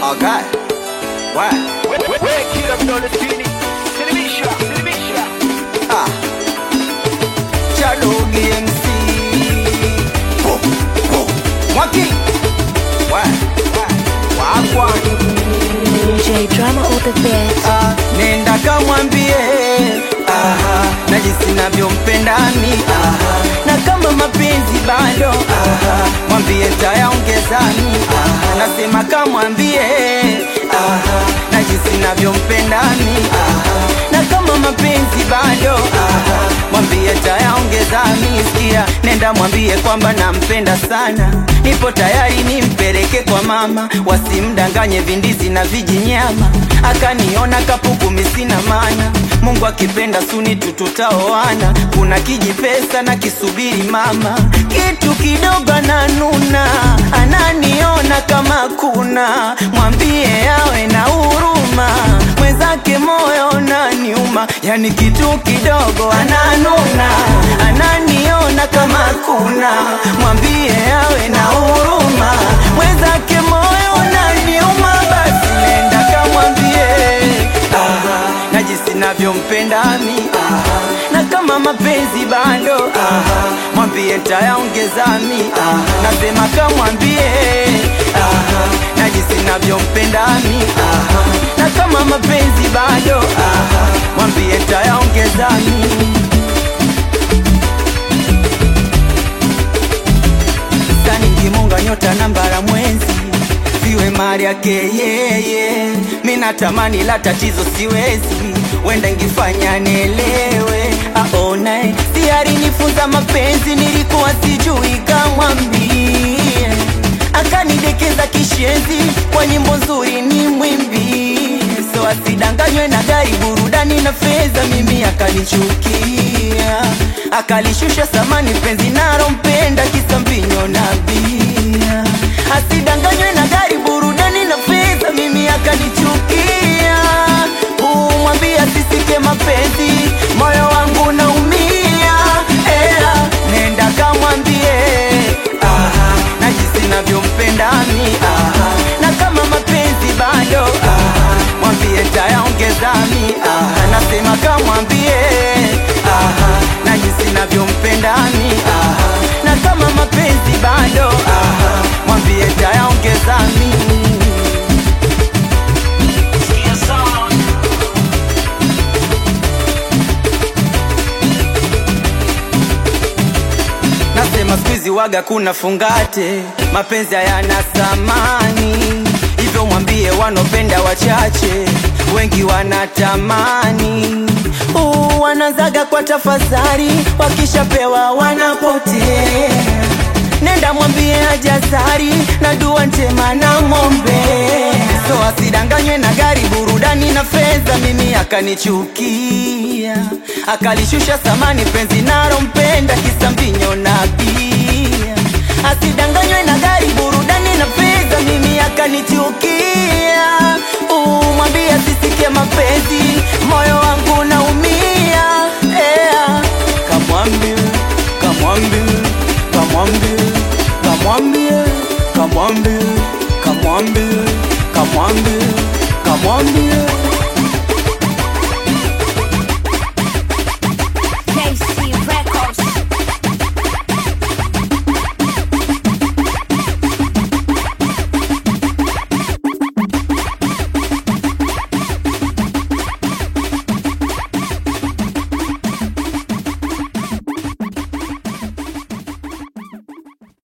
Okay. What? Kila mdole chini, silimisha, silimisha. Ah. Chadogi MC. Ho, ho. Mwaki. What? Wakwa. DJ drama all the best. Ah, nenda kamwambie aha, na jinsi navyompenda mi aha, na kama mapenzi bado aha, mwambie tayaongezani aha, nasema kamwambie aha, na jinsi navyompenda mi aha, na kama mapenzi bado aha, mwambie tayaongezani sikia, nenda mwambie kwamba nampenda sana, nipo tayari nimpeleke kwa mama, wasimdanganye vindizi na vijinyama, akaniona kapuku misina mana, Mungu akipenda suni tututaoana, kuna kijipesa na kisubiri mama, kitu kidogo ananuna, ananiona kama kuna, mwambie awe na huruma, mwenzake moyo unaniuma, yani kitu kidogo ananuna, ananiona kama kuna, mwambie awe na huruma, mwenzake moyo unaniuma, basi nenda kamwambie aha, na jinsi navyompenda mi aha, na kama mapenzi bado aha, mwambie ntayaongeza mi aha, nasema kamwambie aha, na jinsi navyompenda mi aha, na kama mapenzi bado aha, mwambie ntayaongeza mi sani ngimunga nyota nambara mwezi viwe mali yake yeye mi natamani la tatizo siwezi wenda ngifanya nielewe aone siari nifunza mapenzi nilikuwa sijui kamwambie akanidekeza kishenzi kwa nyimbo nzuri ni mwimbi so asidanganywe na gari burudani na fedha mimi akanichukia akalishusha samani penzi narompenda kisa mbinyo na bia asidanganywe na gari burudani na fedha mimi akanichukia umwambia sisike mapenzi moyo wangu naumia ela nenda kamwambie aha, na jinsi navyompenda mi aha, na kama mapenzi bado aha, mwambie tayaongeza mi aha, nasema kamwambie aha, na jinsi navyompenda mi aha, na kama mapenzi bado aha, mwambie tayaongeza mi Sikia sound. Nasema skuizi waga kuna fungate, mapenzi hayana thamani, hivyo mwambie wanopenda wachache, wengi wanatamani. Uh, wanazaga kwa tafadhali, wakishapewa wanapotea. Nenda mwambie ajazari na dua njema na ng'ombe, so asidanganywe na gari, burudani na fedha, mimi akanichukia, akalishusha samani penzi narompenda, kisa mbinyo na bia. Asidanganywe na gari, burudani na fedha, mimi akanichukia. Umwambie asisikie mapenzi, moyo wangu naumia. Yeah. Kamwambie, kamwambie, kamwambie, kamwambie, kamwambie, kamwambie, kamwambie, kamwambie